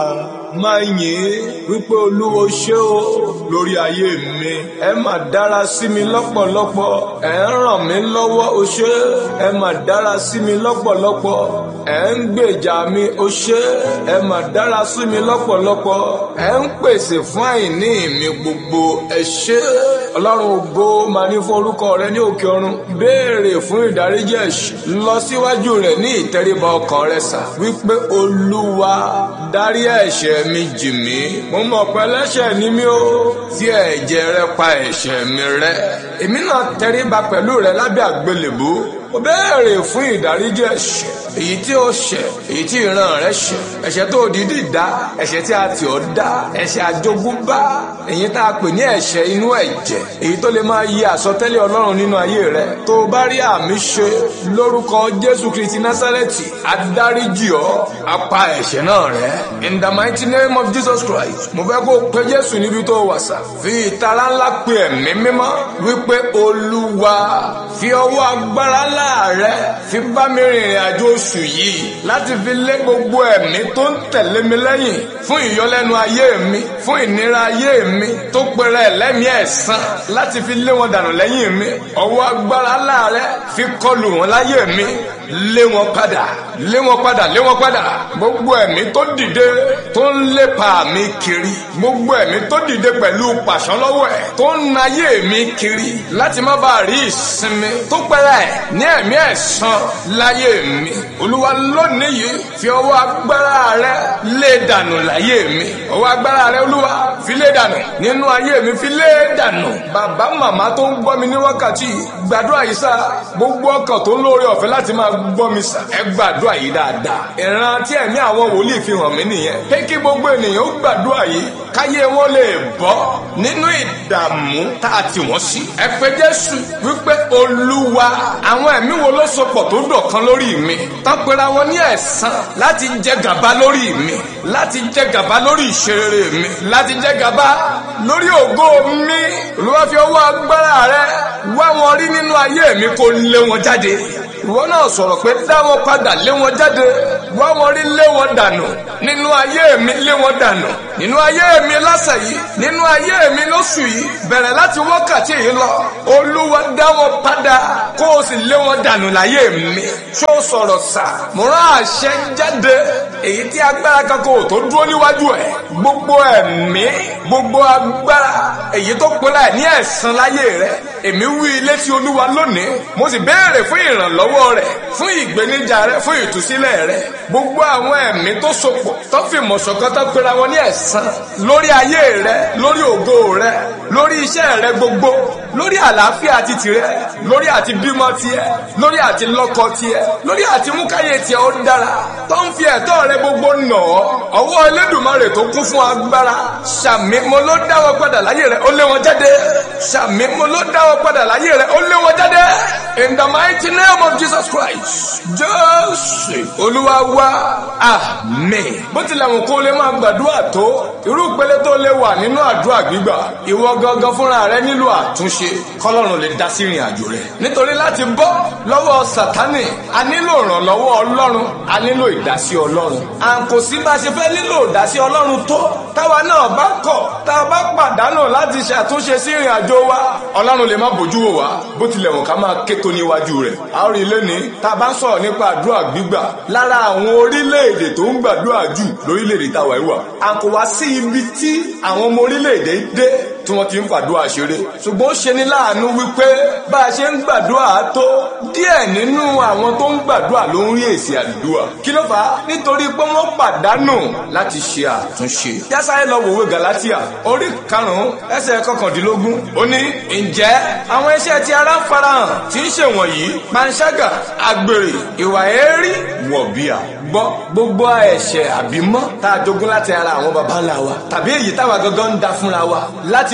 máa yìn wípé olúwo ṣé o lórí ayé mi ẹ mà dára sí mi lọ́pọ̀lọpọ̀ ẹ ń ràn mí lọ́wọ́ o ṣé ẹ mà dára sí mi lọ́pọ̀lọpọ̀ ẹ ń gbèjà mi o ṣé ẹ mà dára sí mi lọ́pọ̀lọpọ̀ ẹ ń pèsè fún àìní mi gbogbo ẹ ṣé ọlọ́run ògo máa ní fún orúkọ rẹ ní òkè ọ̀run béèrè fún ìdáríjì ẹ̀ṣẹ̀ lọ síwájú rẹ ní ìtẹríba ọkàn rẹ sà wípé olúwa dárí ẹ̀ṣẹ̀ mi jì mí mo mọ̀ pé ẹlẹ́ṣẹ̀ ni mí o tí ẹ̀jẹ̀ rẹ pa ẹ̀ṣẹ̀ mi rẹ́ èmi náà tẹríba pẹ̀lú rẹ lábẹ́ àgbélébú mo béèrè fún ìdáríjì ẹ̀ṣẹ̀ èyí tí ó ṣẹ̀ èyí tí ìran rẹ ṣẹ̀ ẹ̀ṣẹ̀ tó dídì dá ẹ̀ṣẹ̀ tí a tì ọ́ dá ẹ̀ṣẹ̀ àjogúnbá èyí tá a pè ní ẹ̀ṣẹ̀ inú ẹ̀jẹ̀ èyí tó lè máa yí àsọtẹ́lẹ̀ Ọlọ́run nínú ayé rẹ tó o bá rí àmì ṣe lórúkọ Jésù Kristi Násárẹ́tì adáríjì ọ́ apá ẹ̀ṣẹ̀ náà rẹ in the mighty name of Jesus Christ mo fẹ́ kó o pe Jésù níbi tó wà sá fi ìtara ńlá pe ẹ̀mí mímọ́ wípé Olúwa fi ọwọ́ agbára ńlá rẹ fi bá mi rìnrìn àjò oṣù yìí láti fi lé gbogbo ẹ̀mí tó ń tẹ̀lé mi lẹ́yìn fún ìyọlẹ́nu ayé mi fún ìnira ayé mi tó pẹrẹ lẹ́mìí ẹ̀san láti fi lé wọn dànù lẹ́yìn mi ọwọ́ agbára láàrẹ fi kọlù wọn láyé mi lé wọn padà lé wọn padà lé wọn padà gbogbo ẹ̀mí tó dìde tó ń lépa mi kiri gbogbo ẹ̀mí tó dìde pẹ̀lú pàṣán lọ́wọ́ ẹ̀ tó ń nayé mi kiri láti má bàa rí ìsinmi tó pẹrẹ ní ẹ̀mí ẹ̀san láyé mi olúwa lónìí yìí fi ọwọ́ agbára rẹ lé dànù láyé mi ọwọ́ agbára rẹ olúwa fi lé dànù nínú ayé mi fi lé dànù bàbá màmá tó ń gbọ́ mi ní wákàtí gbàdúrà yìí sá gbogbo ọkàn tó ń lóore ọ̀fẹ́ láti máa gbọ́ mi sá ẹ gbàdúrà yìí dáadáa ìran tí ẹ̀mí àwọn wòlíì fi hàn mí nìyẹn pé kí gbogbo ènìyàn ó gbàdúrà yìí káyé wọn lè bọ́ nínú ìdààmú tá a tì wọ́n sí ẹ pé jésù wípé olúwa àwọn ẹ̀mí wo ló sopọ̀ tó dọ̀kan lórí mi tán pera wọn ní ẹ̀san láti jẹ gàba lórí mi láti jẹ gàba lórí ìṣeré mi láti jẹ gàba lórí ògo mi olúwa fi ọwọ́ agbára rẹ wá wọn rí nínú ayé mi kó lé wọn jáde ìwọ náà sọ̀rọ̀ pé dá wọn padà lé wọn jáde wá wọn rí lé wọn dànù nínú ayé mi lé wọn dànù nínú ayé mi lọ́sẹ̀ yìí nínú ayé mi lóṣù yìí bẹ̀rẹ̀ láti wákàtí yìí lọ olúwa dá wọn padà kó o sì lé wọn dànù láyé mi ṣó sọ̀rọ̀ sà mo rán àṣẹ jáde èyí tí agbára kankan ò tó dúró níwájú ẹ̀ gbogbo ẹ̀mí gbogbo agbára èyí tó pera ẹ̀ ní ẹ̀san láyé rẹ̀ èmi wí ilé tí olúwa lónìí mo sì béèrè fún ìrànlọ́wọ́ rẹ̀ fún ìgbéníjà rẹ̀ fún ìtúsílẹ̀ rẹ̀ gbogbo àwọn ẹ̀mí tó sopọ̀ tó fi mọ̀ṣọ̀kan tó pera wọn ní ẹ̀san lórí ayé rẹ̀ lórí ògo rẹ̀ lórí iṣẹ́ rẹ̀ gbogbo lórí àlàáfíà àti tìrẹ lórí àti bímọ tiẹ̀ lórí àti lọ́kọ tiẹ̀ lórí àti múkáyé tiẹ̀ ó dára tó ń fi ẹ̀tọ́ rẹ̀ gbogbo nà ọ́ ọwọ́ Elédùmarè tó kún fún agbára ṣàmì mo ló dá wọn padà láyé rẹ̀ ó lé wọn jáde ṣàmì mo ló dá wọn padà láyé rẹ̀ ó lé wọn jáde in the mighty name of Jesus Christ Jésù Olúwa wa àmín bó tilẹ̀ wọn kó lè máa gbàdúrà tó irú ìpele tó lè wà nínú àdúrà gbígbà ìwọ gangan fúnra rẹ nílò àtúnṣe kọ́lọ́run lè dá sí ìrìn àjò rẹ nítorí láti bọ́ lọ́wọ́ Sátánì a nílò ìrànlọ́wọ́ Ọlọ́run a nílò ìdásí Ọlọ́run à ń kò sí bá a ṣe fẹ́ nílò ìdásí Ọlọ́run tó táwa náà bá kọ̀ tá a bá pàdánù láti ṣàtúnṣe sí ìrìn àjò wa Ọlọ́run lè má bójú wò wá bó tilẹ̀ wọ̀n ká máa ké tó níwájú rẹ̀ a ó rí lẹ́ni tá a bá ń sọ̀rọ̀ nípa àdúrà gbígbà lára àwọn orílẹ̀-èdè tó ń gbàdúrà jù lórílẹ̀-èdè táwa yìí wà à kò wá sí ibi tí àwọn ọmọ orílẹ̀-èdè dé tí wọ́n ti ń fàdúrà ṣeré ṣùgbọ́n ó ṣe ní láàánú wípé bá a ṣe ń gbàdúrà tó díẹ̀ nínú àwọn tó ń gbàdúrà ló ń rí èsì àdúrà kí ló fà á nítorí pé wọ́n pàdánù láti ṣe àtúnṣe yásáré lọ wòwe Galatia orí karùn-ún ẹsẹ̀ kọkàndínlógún ó ní ǹjẹ́ àwọn iṣẹ́ tí ara ń farahàn tí ń ṣèwọ̀nyí panṣágà àgbèrè ìwà èérí wọ̀bìà gbọ́ gbogbo ẹ̀ṣẹ̀ àbímọ́ tá a jogún láti ara àwọn baba ńlá wa tàbí èyí táwa gangan ń da fúnra wa láti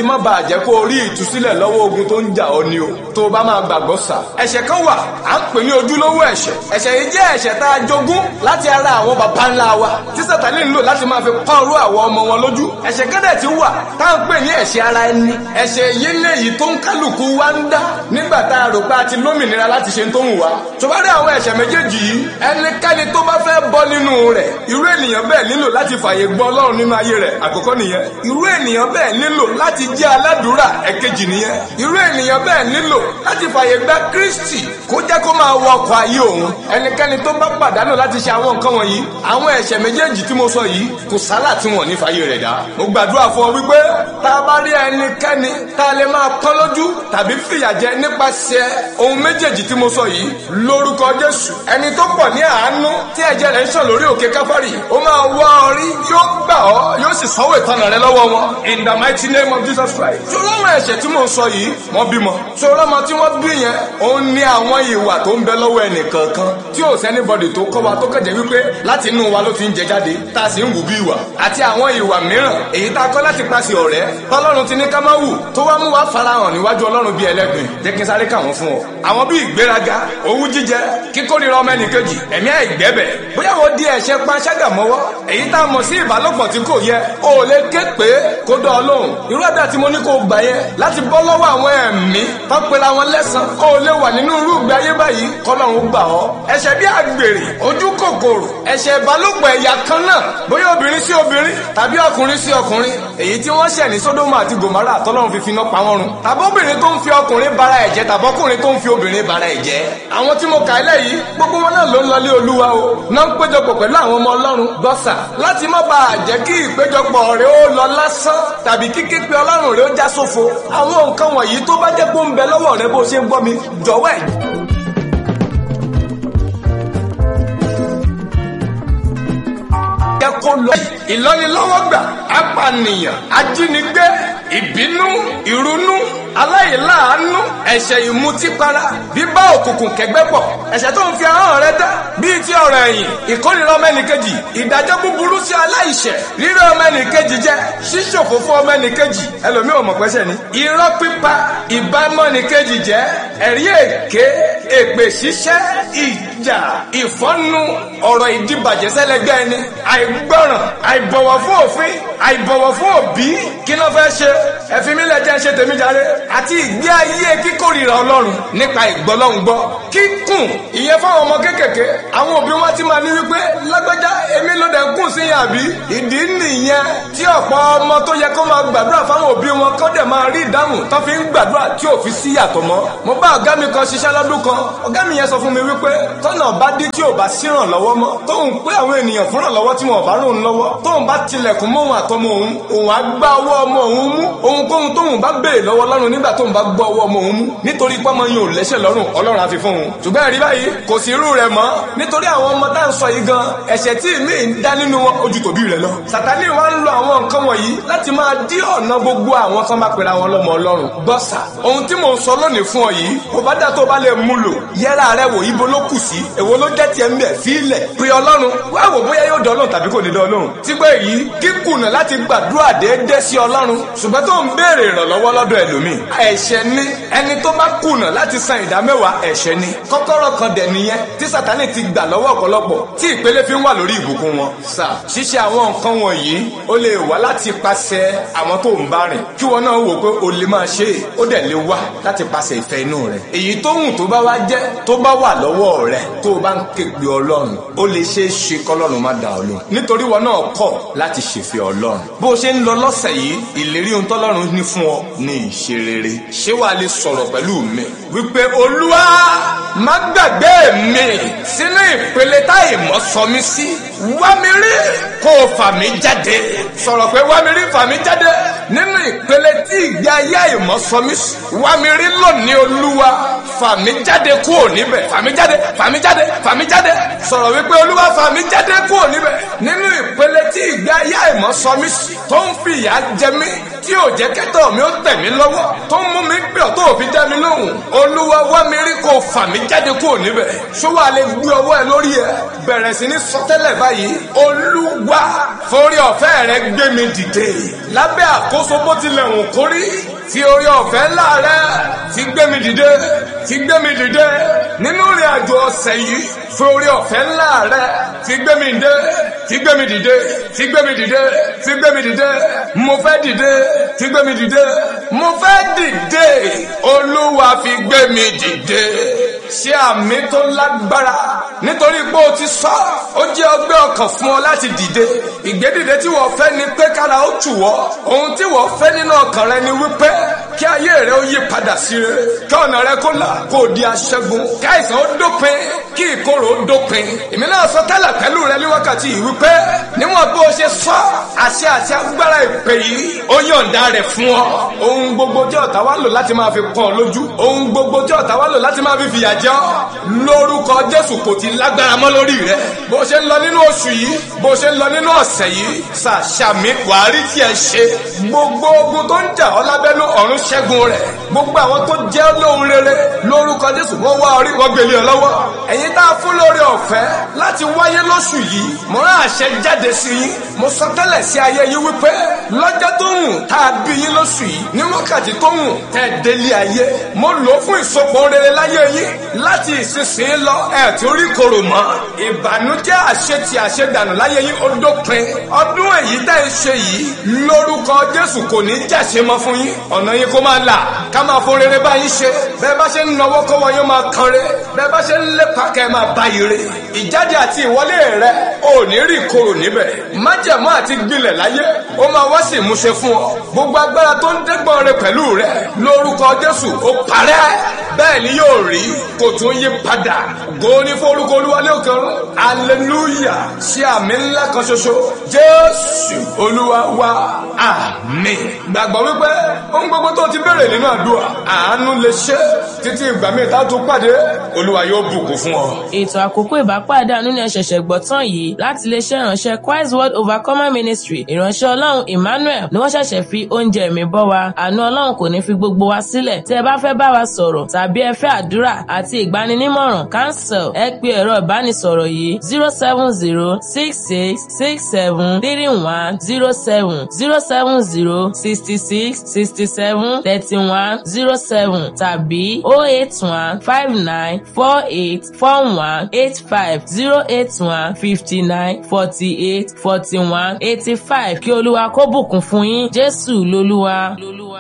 má bàa jẹ́ kó o rí ìtúsílẹ̀ lọ́wọ́ ogun tó ń jà ọ́ ni o tó o bá máa gbàgbọ́ sà. ẹ̀ṣẹ̀ kan wà à ń pè ní ojúlówó ẹ̀ṣẹ̀ ẹ̀ṣẹ̀ yìí jẹ́ ẹ̀ṣẹ̀ tá a jogún láti ara àwọn baba ńlá wa tí sátani ń lò láti máa fi pọ́n rú àwọn ọmọ wọn lójú ẹ̀ṣẹ̀ kan dẹ̀ ti wà tá à ń pè ní ẹ̀ṣẹ̀ ara ẹni ẹ̀ṣẹ̀ yìí léyìí tó ń kálukú wa ń dá nígbà tá a rò pé a ti lómìnira láti ṣe tó ń wá tó bá rí àwọn ẹ̀ṣẹ̀ méjèèjì yìí ẹnikẹ́ni tó bá fẹ́ bọ́ nínú rẹ̀ irú ènìyàn bẹ́ẹ̀ nílò láti fààyè gbọ́ ọlọ́run nínú ayé rẹ̀ àkọ́kọ́ nìyẹn irú ènìyàn bẹ́ẹ̀ nílò láti jẹ́ aládùúrà ẹ̀kejì nìyẹn irú ènìyàn bẹ́ẹ̀ nílò láti fààyè gbà kristi kó jẹ́ kó máa wọ ọkọ̀ ayé òun ẹnikẹ́ni tó bá pàdánù láti ṣe àwọn nǹkan wọ̀nyí àwọn ẹ̀ṣẹ̀ méjèèjì tí mo sọ yìí kò sálà tí wọ́n ní fààyè rẹ̀ dá mo gbàdúrà fún ọ wípé tá a bá rí ẹnikẹ́ni tá a lè máa pọ́n lójú tàbí fìyà jẹ nípasẹ̀ ohun méjèèjì tí mo sọ yìí lórúkọ jésù ẹni tó pọ̀ ní àánú tí ẹ̀jẹ̀ rẹ̀ ń sàn lórí òkè káfárì ó máa wá ọ rí yóò gbà ọ́ yóò sì sanwó ìtanà rẹ lọ́wọ́ wọn in the mighty name of jesus christ. sọ̀rọ̀ àwọn ẹ̀ṣẹ̀ tí mo sọ yìí wọ́n bímọ sọ̀rọ̀ ọmọ tí wọ́n bí yẹn òun ní àwọn ìwà tó ń bẹ lọ́wọ́ ẹnìkankan tí ò sẹ́nibọ̀dì tó kọ́ wa tó kẹ̀jẹ̀ wípé láti inú wa ló fi ń jẹ jáde tá a sì ń wù bí ìwà àti àwọn ìwà mìíràn èyí tá a kọ́ láti pàṣẹ ọ̀rẹ́ tọ́lọ́run ti ní ká má wù tó wá mú wa farahàn níwájú ọlọ́run bíi ẹlẹ́gbìn jẹ́ kí n sáré kà wọ́n fún ọ. àwọn bíi ìgbéraga owú jíjẹ kíkórira ọmọ ẹnìkejì ẹ̀mí àìgbẹ́bẹ̀ bóyá wọ́n di ẹ̀ṣẹ̀ panṣágà mọ́wọ́ èyí tá a mọ̀ sí ìbálòpọ̀ tí kò yẹ o ò lè ké pé kó dán ọ lóhùn irú ẹ̀dá tí mo ní kó gbà yẹn láti bọ́ lọ́wọ́ àwọn ẹ̀mí tó pera wọn lẹ́sàn o ò lè wà nínú irú ìgbé ayé báyìí kọ́lọ́run gbà ọ́ ẹ̀ṣẹ̀ bí àgbèrè ojú kòkòrò ẹ̀ṣẹ̀ ìbálòpọ̀ ẹ̀yà kan náà bóyá obìnrin sí obìnrin tàbí ọkùnrin sí ọkùnrin èyí tí wọ́n ṣẹ̀ ní sódómù àti gòmárà tọ́lọ́run fi finá pa wọ́n run tàbọ́bìnrin tó ń fi ọkùnrin bara ẹ̀jẹ̀ tàbọ́kùnrin tó ń fi obìnrin bara ẹ̀jẹ̀ àwọn tí mo kà á lẹ́yìí gbogbo wọn náà ló ń lọlé olúwa o náà ń péjọpọ̀ pẹ̀lú àwọn ọmọ ọlọ́run gọ́sà láti má bàa jẹ́ kí ìpéjọpọ̀ rẹ̀ ó lọ lásán tàbí kíké pé ọlọ́run rẹ̀ ó já sófo àwọn nǹkan wọ̀nyí tó bá jẹ́ pé ó ń bẹ lọ́wọ́ rẹ bó ṣe ń gbọ́ mi jọ̀wọ́ ẹ̀ yẹ kó lọ. ìlọ́nilọ́wọ́gbà apànìyàn ajínigbé ìbínú ìrunú aláìláàánú ẹ̀ṣẹ̀ ìmutípara bíbá òkùnkùn kẹgbẹ́ pọ̀ ẹ̀ṣẹ̀ tó ń fi ahọ́n rẹ dá bíi ti ọ̀rọ̀ ẹ̀yìn ìkórìíra ọmọ ẹnìkejì ìdájọ́ búburú sí aláìṣẹ̀ rírẹ́ ọmọ ẹnìkejì jẹ́ ṣíṣòfò fún ọmọ ẹnìkejì ẹlòmíì ò mọ̀ pẹ́sẹ̀ ni irọ́ pípa ìbámọ́ ẹnìkejì jẹ́ ẹ̀rí èké èpè ṣíṣẹ́ ìjà ìfọ́nú ọ̀rọ̀ ìdíbàjẹ́ sẹ́lẹ̀gbẹ́ ẹni àìgbọràn àìbọ̀wọ̀ fún òfin àìbọ̀wọ̀ fún òbí kí ló fẹ́ ṣe ẹ̀fín mi lẹ́jẹ̀ ṣe tèmi jáde àti ìgbé ayé kíkórìíra ọlọ́run nípa ìgbọ́lọ́hún gbọ́ kíkùn ìyẹn fáwọn ọmọ kéékèèké àwọn òbí wọn ti máa ní wípé lágbájá èmi ló dẹ̀ kùn sí yàn àbí ìdí nìyẹn tí ọ̀pọ̀ ọmọ tó yẹ kó máa gbàdúrà fáwọn òbí wọn kọ́ dẹ̀ máa rí ìdáhùn tó fi ń gbàdúrà tí ò fi sí yàtọ̀ mọ́ mo bá ọ̀gá mi kan ṣiṣẹ́ lọ́dún kan ọ̀gá mi yẹn sọ fún mi wípé tọ́nà bá dé tí ò bá sírànlọ́wọ́ mọ́ tóun pé àwọn ènìyàn fúnrànlọ́wọ́ tí wọn ò bá rún lọ́wọ́ tóun bá tilẹ̀kùn mọ́ òun àtọmọ òun òun á gbá ọwọ́ ọmọ òun mú ohunkóhun tóun bá béèrè lọ́wọ́ lọ́rùn nígbà tóun bá gbọ́ ọwọ́ ọmọ òun mú nítorí pọ́nmọ yín ò lẹ́sẹ̀ lọ́rùn ọlọ́run á fi fún òun ṣùgbọ́n ẹ̀rí báyìí kò sí irú rẹ̀ mọ́ nítorí àwọn ọmọ tá à ń sọ yìí gan ẹ̀ṣẹ̀ tí mi ń dá nínú wọn ojú tòbí rẹ̀ lọ. sàtánì wa ń lo àwọn nǹkan wọ̀nyí láti máa dí ọ̀nà gbogbo àwọn tó bá pera wọn lọ́mọ ọlọ́run. gbọ́sà ohun tí mò ń sọ lónìí fún ọ yìí kò bá dà tó bá lè mú lò yẹra rẹ wò ibo ló kù sí èwo ló jẹ́ tiẹ̀ ń bẹ̀ fílẹ̀ pé ọlọ́run wá wò bóyá yóò dán ọlọ́run tàbí kò ní dán ọlọ́run. tí pé yìí kíkùnà láti gbàdúrà déédéé sí ọlọ́run ṣùgbọ́n tó ń béèrè ìrànlọ́wọ́ lọ́dọ̀ ẹlòmíì ẹ̀ṣẹ̀ ni ẹni tó bá kùnà láti san ìdá mẹ́wàá ẹ̀ṣẹ̀ ni kọ́kọ́rọ́ kan dẹ̀ nìyẹn tí sátánì ti gbà lọ́wọ́ ọ̀pọ̀lọpọ̀ tí ìpele fi ń wà lórí ìbùkún wọn. sà ṣíṣe àwọn nǹkan wọ̀nyí ó lè wá láti pàṣẹ àwọn tó ń bá rìn kí wọn náà wò pé o lè máa ṣe é ó dẹ̀ lè wá láti pàṣẹ ìfẹ́ inú rẹ̀. èyí tó hùn tó bá wá jẹ́ tó bá wà lọ́wọ́ rẹ̀ tó o bá ń ké pe ọlọ́run ó lè ṣe é ṣe kọ́lọ́run má dá ọ lóhùn. nítorí wọn náà kọ̀ láti ṣèfẹ́ ọlọ́run. bó o ṣe ń lọ lọ́sẹ̀ yìí ìlérí ohun tọ́lọ́run ní fún ọ ní ìṣe rere. ṣé wàá lè sọ̀rọ̀ pẹ̀lú mi wípé olúwa má gbàgbé mi sínú ìpele táyì mọ́ sọ mí sí wá mi rí kó o fà mí jáde sọ̀rọ̀ pé wá mi rí fà mí jáde nínú ìpele tí ìgbé ayé àìmọ́ sọ mí sí wá mi rí lónìí olúwa fà mí jáde kúrò níbẹ̀ fà mí jáde fà mí jáde fà mí jáde sọ̀rọ̀ wípé olúwa fà mí jáde kúrò níbẹ̀ nínú ìpele tí ìgbé ayé àìmọ́ sọ mí sí tó ń fi ìyà jẹ mí tí ò jẹ́ kẹ́tọ̀ mi ó tẹ̀ mí lọ́wọ́ tó ń mú mi pè ọ́ tó ò fi dá mi lóhùn olúwa wá mi rí kó fà mí jáde kúrò níbẹ̀ ṣó wàá lè gbé ọwọ́ ẹ lórí ẹ bẹ̀rẹ̀ sí ní sọtẹ́lẹ̀ báyìí gbàdúrà yìí olúwa forí ọ̀fẹ́ rẹ gbé mi dìde lábẹ́ àkóso bó tilẹ̀ wù kórí fi orí ọ̀fẹ́ ńlá rẹ fi gbé mi dìde fi gbé mi dìde nínú ìrìn àjò ọ̀sẹ̀ yìí fi orí ọ̀fẹ́ ńlá rẹ fi gbé mi dìde fi gbé mi dìde fi gbé mi dìde fi gbé mi dìde mo fẹ́ dìde fi gbé mi dìde mo fẹ́ dìde olúwa fi gbé mi dìde ṣé àmì tó lágbára nítorí pé o ti sọ ó jẹ́ ọgbẹ́ ọkàn fún ọ láti dìde ìgbédìde tí wọ́n fẹ́ ni pé kára ó tù wọ́ ohun tí wọ́n fẹ́ nínú ọkàn rẹ ni wípé kí ayé rẹ ó yí padà sí rere kí ọ̀nà rẹ kó là kó di aṣẹ́gun kí àìsàn ó dópin kí ìkorò ó dópin èmi náà sọ tẹ́lẹ̀ pẹ̀lú rẹ ní wákàtí yìí wípé níwọ̀n bí o ṣe sọ àṣẹ àti agbára ìpè yìí ó yọ̀ǹda rẹ̀ fún ọ ohun gbogbo tí ọ̀tá wá lò láti máa fi pọ́n ọ lójú ohun gbogbo tí ọ̀tá wá lò láti máa fi fìyà jẹ ọ́ lórúkọ Jésù kò ti lágbára mọ́ lórí rẹ bó ṣe ń lọ nínú oṣù yìí bó ṣe ń lọ nínú ọ̀sẹ̀ yìí ṣàṣàmì wàá rí tí ẹ ṣe gbogbo ogun tó ń jà ọ́ lábẹ́nú ọ̀run ṣẹ́gun rẹ̀ gbogbo àwọn tó jẹ́ lóhun rere lórúkọ Jésù wọ́n wá orí wọn gbélé ọ lọ́wọ́ ẹ̀yin tá a fún lórí ọ̀fẹ́ láti wáyé lóṣù yìí mo rán àṣẹ jáde sí yín mo sọ tẹ́lẹ̀ sí ayé yín wípé lọ́jọ́ tó hùn tá a bí yín lóṣù yìí ní wákàtí tó hùn tẹ́ ẹ délé ayé mo lò ó fún ìsopọ̀ rere láyé yín láti ìsinsìnyí lọ ẹ̀ tí ó rí korò mọ́ ìbànújẹ́ àṣetì àṣedànù láyé yín ó dópin ọdún èyí tẹ́ ẹ ṣe yìí lórúkọ Jésù kò ní jàṣe mọ́ fún yín ọ̀nà yín kó máa là ká máa fún rere bá yín ṣe bẹ́ẹ̀ bá ṣe ń nawọ́ kọ́wọ́ yín máa kan re bẹ́ẹ̀ bá ṣe ń lépa kẹ́ ẹ máa bá yín re ìjáde àti ìwọlé rẹ ò ní rí korò níbẹ̀ májẹ̀mú àti gbilẹ̀ láyé ó máa wá sí ìmúṣẹ fún ọ gbogbo agbára tó ń dẹ́gbọ́n rẹ pẹ̀lú rẹ lórúkọ Jésù ó parẹ́ bẹ́ẹ̀ ni yóò rí kò tún yí padà góní forúkọ olúwalé òkèrún aleluya ṣe àmì ńlá kan ṣoṣo Jésù olúwa wa àmín gbàgbọ́ wípé ohun gbogbo tó ti béèrè nínú àdúrà àánú lè ṣe títí ìgbà míì tá a tún pàdé olúwa yóò bùkún fún ọ. ètò àkókò ìbápàdé àánú ni ẹ ṣẹ̀ṣẹ̀ gbọ́ tán yìí láti iléeṣẹ́ ìránṣẹ́ Christ Word Overcomer Ministry ìránṣẹ́ ọlọ́run Emmanuel ni wọ́n ṣẹ̀ṣẹ̀ fi oúnjẹ mi bọ́ wa àánú ọlọ́run kò ní fi gbogbo wa sílẹ̀ tí ẹ bá fẹ́ bá wa sọ̀rọ̀ tàbí ẹ fẹ́ àdúrà àti ìgbaninímọ̀ràn cancel ẹ pe ẹ̀rọ ìbánisọ̀rọ̀ yìí zero seven zero six six six seven three one zero seven zero seven zero sixty six sixty seven thirty one zero seven tàbí oh eight one five nine four eight four one eight five zero eight one fifty nine forty eight forty one eighty five kí olúwa kó bùkún fún yín jésù lolúwa. lolúwa.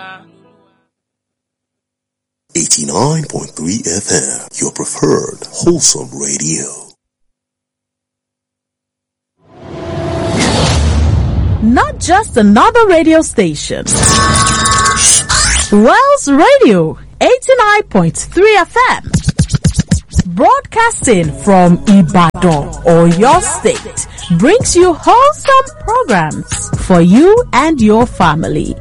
89.3 FM, your preferred wholesome radio. Not just another radio station. Wells Radio 89.3 FM. Broadcasting from Ibadan or your state brings you wholesome programs for you and your family.